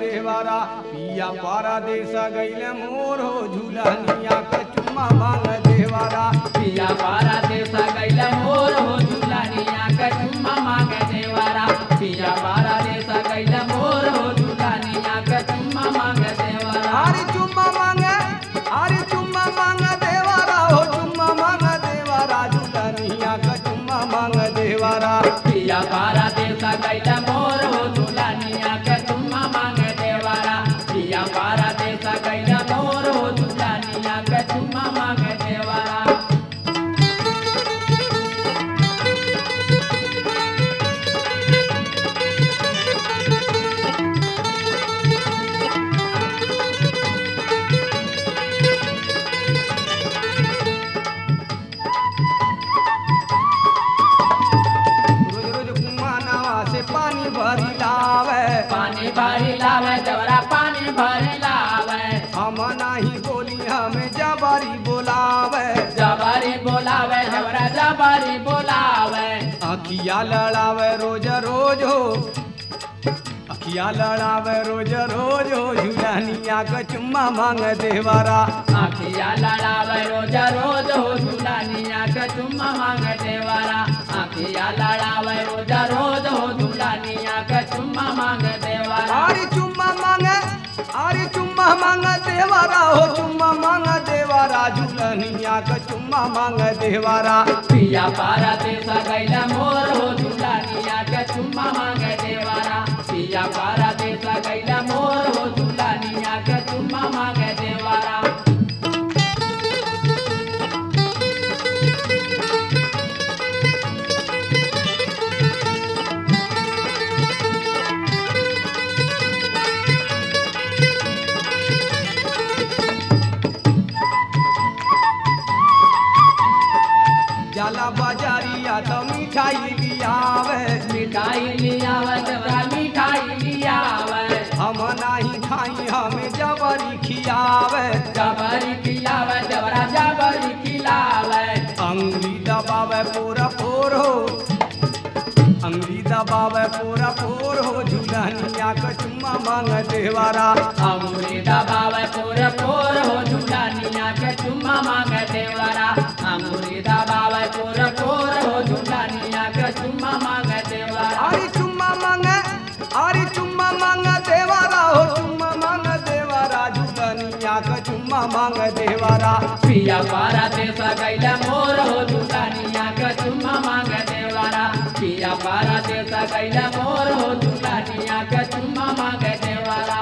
देवारा पिया पारा देश गैले मोर हो झूलनिया के चुम्मा मांग देवारा पिया पारा देवता गैला मोर हो झूलानिया के चुम्मा मांग देवारा पिया पारा देवता गैला मोर हो झूलानिया के चुम्मा मांग देवारा अरे चुम्मा मांगे अरे चुम्मा मांग देवारा हो चुम्मा मांग देवारा झूलनिया के चुम्मा मांग देवारा पिया पारा देवता गैला मोर हो झूलानिया के चुम्मा मांग देवारा पिया पारा देवता गैला मोर हो झूलानिया के चुम्मा मांग देवारा रोज रोज कुम्मा नवा से पानी भरी लावे पानी भरी लावे देवरा पानी भरी लावे हम नाही बोली हमें जबारी बोलावे जबारी बोलावे देवरा जबारी बोलावे अखिया लड़ावे रोज रोज हो अखिया लड़ावे रोज रोज हो झूलनिया के चुम्मा मांग देवारा आखिया लड़ावे रोज रोज हो झूलानिया के चुम्मा मांग देवारा आखिया लड़ावे रोज रोज हो झूलानिया के चुम्मा मांग देवारा अरे चुम्मा मांगे अरे चुम्मा मांग देवारा हो चुम्मा मांग देवारा झूलनिया के चुम्मा मांग देवारा पिया पारा देसा गैला मोर हो झूलानिया के चुम्मा मांग देवारा पिया पारा देसा गैला मोर हो झूलानिया के चुम्मा मांग देवारा जाला बाजारिया तो मिठाई लियावे मिठाई लियावे देवरा मिठाई लियावे हम नाही खाई हमें जबरी खियावे जबरी खिलावे देवरा जबरी खिलावे अंगली दबावे पूरा पोर हो अंगली दबावे पूरा पोर हो झूलनिया के चुम्मा मांग देवारा अमूरी दबावे पोर पोर हो झूलानिया के चुम्मा मांग देवरा अमूरी दबावे पोर पोर हो झूलानिया के चुम्मा मांग देवरा अरे चुम्मा मांगे अरे चुम्मा मांग देवारा हो चुम्मा मांग देवारा झूलनिया के चुम्मा मांग देवारा पिया पारा देसा गैला मोर हो झूलानिया के चुम्मा मांग देवरा पिया पारा देसा गैला मोर हो झूलानिया के चुम्मा मांग देवरा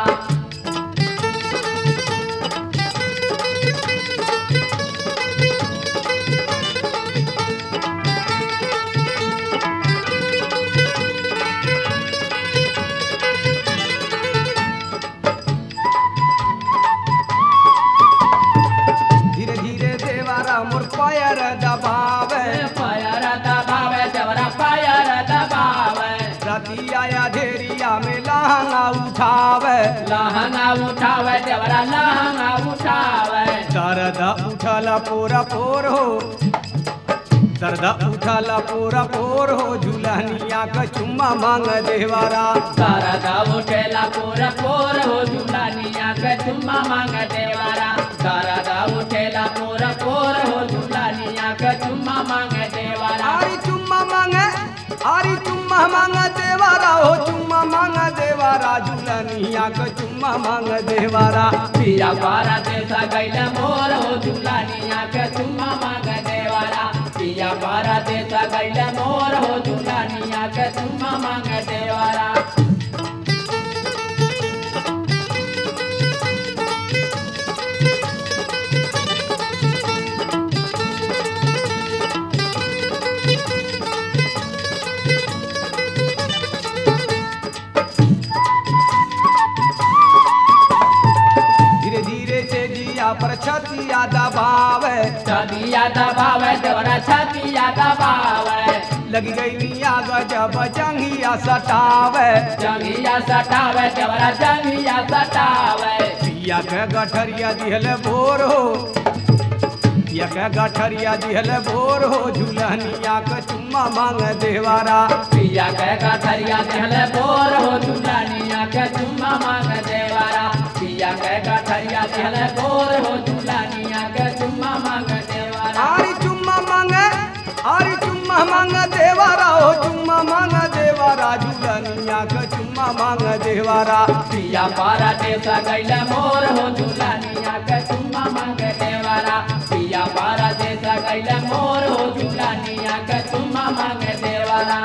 धीरे धीरे देवारा मोर पैर दबावे पायर दबावे देवरा पायर दबावे राती आया धेरिया में लहंगा उठावे लहंगा उठावे देवरा लहंगा उठावे दर्द उठल पूरा पोर हो दर्द उठल पूरा पोर हो झूलनिया का चुम्मा मांग देवारा सरदा उठेला पोर पोर हो झूलानिया के चुम्मा मांग देवारा सरदा उठेला पोर पोर हो झूलानिया के चुम्मा मांग देवारा आरी चुम्मा मांगे आरी चुम्मा मांग देवारा हो चुम्मा मांग देवारा झूलनिया का चुम्मा मांग देवारा पिया पारा देसा गैला मोर हो झूलानिया के चुम्मा मांग देवारा पिया पारा देसा गैला मोर हो झूलानिया के चुम्मा मांग देवारा धीरे धीरे से जिया पर छतिया दबावे छतिया दबावे देवरा छतिया दबावे लगी गई मिया गजब जंगिया सटावे जंगिया सटावे देवरा जंगिया सटावे पिया के गठरिया दिहल भोर हो पिया के गठरिया दिहल भोर हो झूलनिया के चुम्मा मांग देवारा पिया के कथरिया दिहल बोर हो झूलानिया के चुम्मा मांग देवारा पिया के कथरिया दिहल बोर हो झूलानिया के चुम्मा मांग देवारा आरी चुम्मा मांगे आरी चुम्मा मांग देवारा हो चुम्मा मांग देवारा झूलनिया के चुम्मा मांग देवारा पिया पारा देसा गैला मोर हो झूलानिया के चुम्मा मांग देवारा पिया पारा देसा गैला मोर हो झूलानिया के चुम्मा मांग देवारा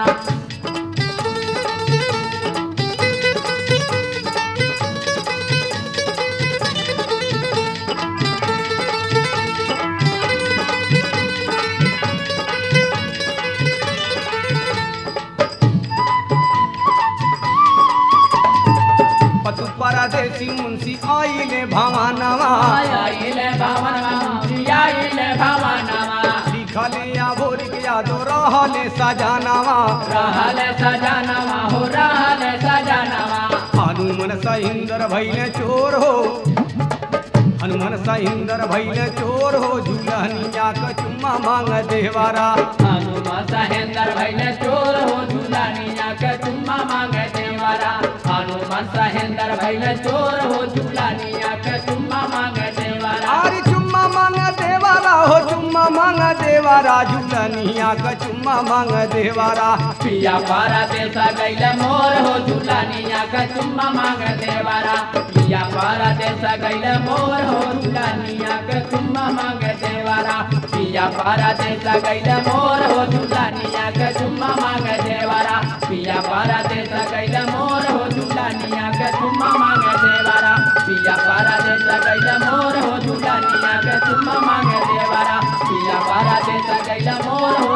पतु परदेसी मुंशी आइले भवानवा आइले भवनवा आइले भवनवा लिखले या भोर के यादो रहले सजानवा रहल सजनवा हो रहल सजनवा हनुमन सहिंदर भैले चोर हो हनुमन सहिंदर भैले चोर हो झूलनिया के चुम्मा मांग देवारा हनुमा सहेंदर भैले चोर हो झूलानिया के चुम्मा मांग देवारा हनुमान सहेंदर भैले चोर हो झूलानिया के चुम्मा मांग देवारा आरी चुम्मा मांग देवारा हो चुम्मा मांग देवारा झूलनिया के चुम्मा मांग देवारा पिया पारा देसा गैले मोर हो झूलानिया के चुम्मा मांग देवारा पिया पारा देसा गैले मोर हो झूलानिया के चुम्मा मांग देवारा पिया पारा देसा गैले मोर हो झूलानिया के चुम्मा मांग देवारा पिया पारा देसा गैले मोर हो झूलानिया के चुम्मा मांग देवारा पिया पारा देसा गैले मोर हो झूलानिया के चुम्मा मांग देवारा पिया पारा देसा गैले मोर हो